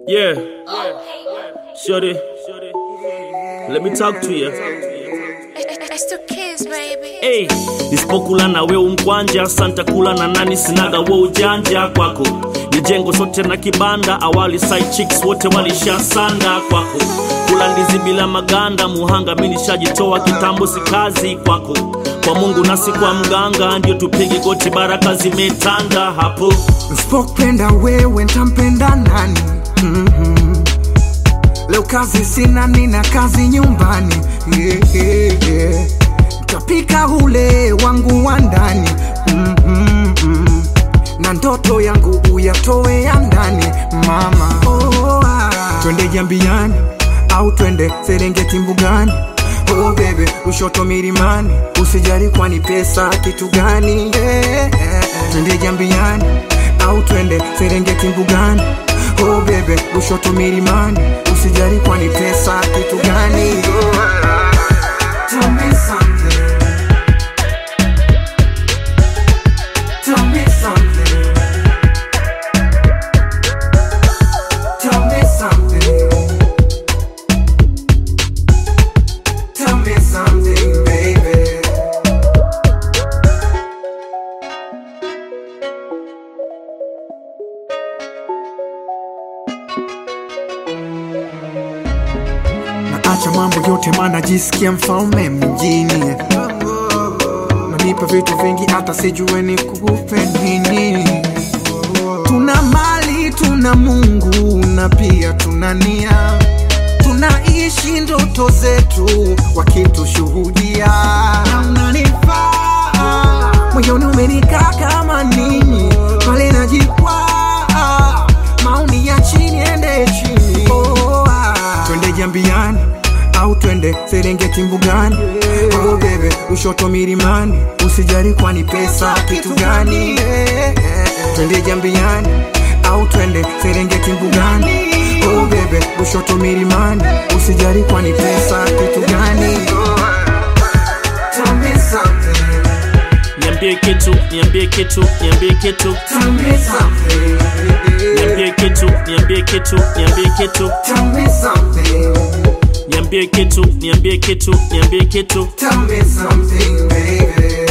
Yeah. Shorty. Let me talk to you. It's the kids, baby. Hey, nisipokula na we umkwanja santa kula na nani sinaga wo ujanja kwako ni jengo sote na kibanda awali side chicks wote walishasanda kwako kula ndizi bila maganda muhanga mi nishajitoa kitambo si kazi kwako kwa mungu nasi kwa mganga ndio tupige goti baraka zimetanda hapo Nsipopenda wewe ntampenda nani? mm Leo kazi sina, nina kazi nyumbani. yeah, yeah, yeah. Ntapika ule wangu wa ndani mm na ndoto yangu uyatoe ya ndani mama. Oh, ah. Twende Jambiani au twende Serengeti mbugani Oh bebe, Lushoto milimani, usijali kwani pesa kitu gani? yeah, yeah, yeah. Twende Jambiani au twende Serengeti mbugani Oh bebe, Lushoto milimani, usijali kwani pesa kitu gani? Oh, ah. Tell me something. Tell me something. Tell me something. Tell me something, baby. Naacha mambo yote maana jisikia mfalme mjini Nanipa vitu vingi hata sijue ni kupe nini Tuna mali, tuna Mungu na pia tuna nia Tunaishi ndoto zetu wakitushuhudia Na unanifaa moyoni umenikaa kama nini pale najikwaa maoni ya chini ende chini oh, ah. twende jambiani au twende serengeti mbugani oh, bebe ushoto milimani usijari kwani pesa kitu gani twende jambiani au twende serengeti mbugani oh, bebe ushoto milimani usijari kwani pesa kitu gani Tell me something, niambie kitu niambie kitu niambie kitu tell me something, niambie kitu niambie kitu niambie kitu tell me something, niambie kitu niambie kitu niambie kitu tell me something, baby.